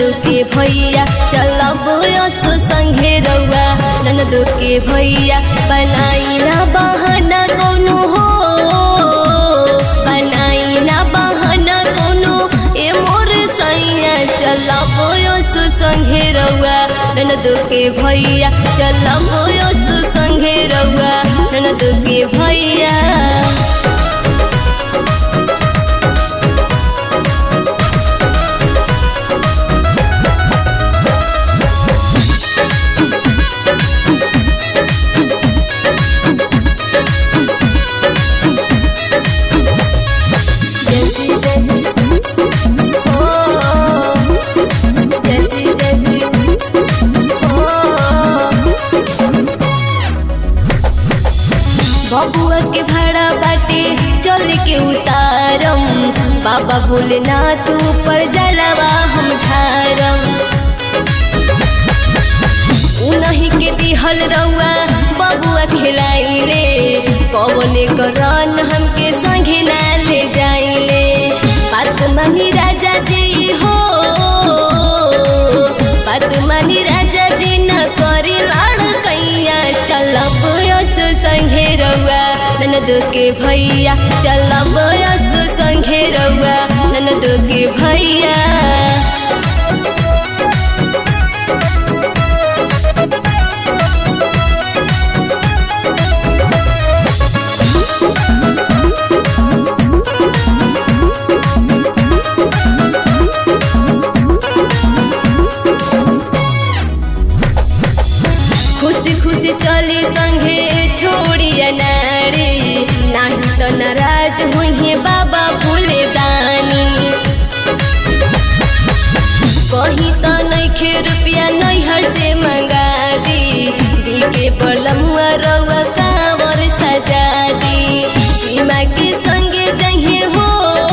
ननदो के भैया चलब यसो संगे रउआ ननदो के भैया बनाई ना बहाना कोनो हो बनाई ना बहाना कोनो ए मोर सैया चलब यसो संगे रउआ ननदो के भैया चलब यसो संगे रउआ ननदो के भैया जैसी जैसी ओ जैसी जैसी ओ बबुआ के भाड़ा बाटे चल के उतारम बाबा भोलेनाथ ऊपर जलवा हम ठारम उनही के दिहल रउआ बबुआ खिलाइले पवने करन हमके संगे ना ले जाइले बात मानी राजा जी हो बात मानी राजा जी न करी लड़कैया चलब यस संगे रउआ ननद के भैया चलब यस संगे रउआ ननद के भैया खुशी खुशी चली संगे छोड़िया नारी नाही तो नाराज हुई बाबा भूले दानी कही तो नैखे रुपया नैहर से मंगा दी दी के बलमुआ रउआ कांवर सजा दी सीमा के संगे जहे हो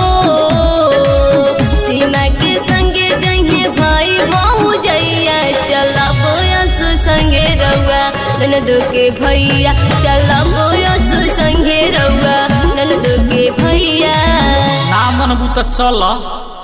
सीमा के संगे जहे भाई बहु जैया चलब यस संगे रउआ ननद के भैया चलब यस संगे रउआ ननद के भैया ना मनबू त चल